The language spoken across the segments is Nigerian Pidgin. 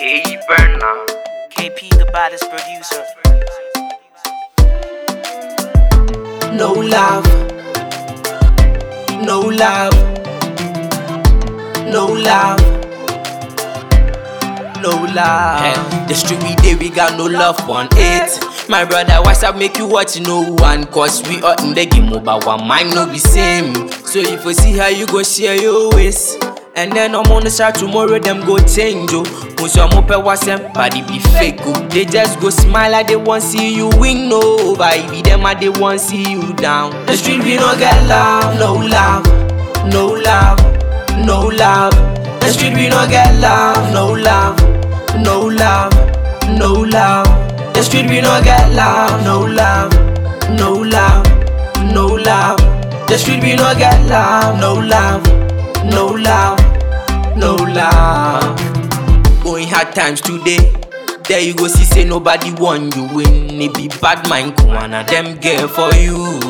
Hey, Burner. KP, the baddest producer. No love, no love, no love, no love. Eh, the street we dey, we got no love on it. My brother, what's up? Make you watch no one, cause we are in the game over one mind, no be same. So if you see how you go share your ways. And then I'm on the side tomorrow, them go change you. Once I'm up at what's body be fake. oh. They just go smile like they want see you win, no. Baby, them and they want see you down. The street we no get love, no love, no love, no love. The street we no get love, no love, no love, no love. The street we no get love, no love, no love, no love. The street we no get love, no love, no love, no love. Going hard times today. There you go see say nobody want you win. It be bad mind Kuana them girl for you.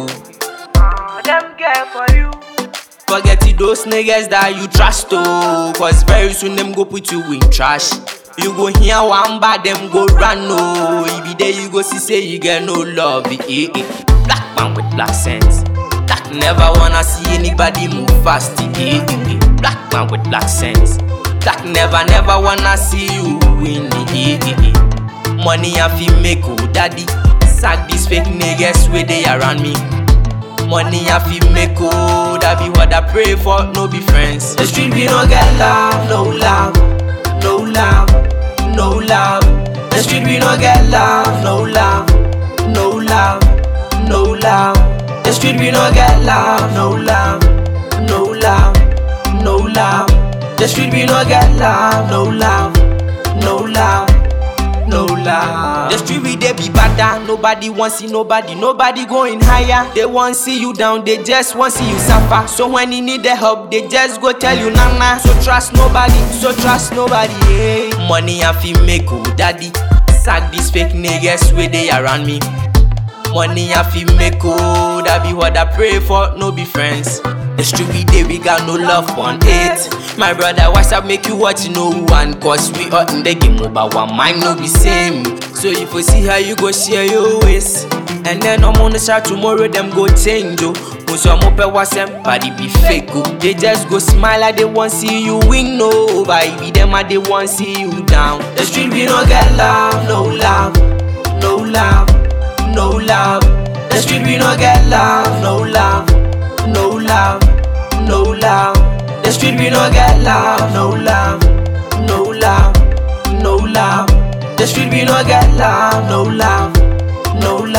Them girl for you. Forget it, those niggas that you trust oh Cause very soon them go put you in trash You go hear one bad them go run oh If be there you go see say you get no love eh, eh, eh. Black man with black sense Black never wanna see anybody move fast eh, eh, eh, eh. Black man with black sense Black never never wanna see you win eh, eh, eh, eh. Money I feel make oh daddy Sack these fake niggas where they around me Money I feel make oh, that be what I pray for, no be friends. The street we no get love, no love, no love, no love. The street we no get love, no love, no love, no love. The street we no get love, no love, no love, no love. The street we no get love, no love, no love, no love. The street we dey be badder, nobody want see nobody, nobody going higher. They want see you down, they just want see you suffer. So when you need the help, they just go tell you nana. So trust nobody, so trust nobody. Hey. Money I feel make oh daddy, sack these fake niggas where they around me. Money I feel make oh, that be what I pray for, no be friends. The street we dey, we got no love on it. My brother, what's up? Make you watch no one, cause we are in the game over one mind, no be same. So if you see how you go share your ways, and then I'm on the side tomorrow, them go change you. Once I'm up at what's body be fake. oh. They just go smile like they want see you win, no. Baby, them and they want see you down. The street we no get love, no love, no love, no love. The street we no get love, no love, no love, no love. The street we no get love, no love, no love, no love. The street we no get love, no love, no love.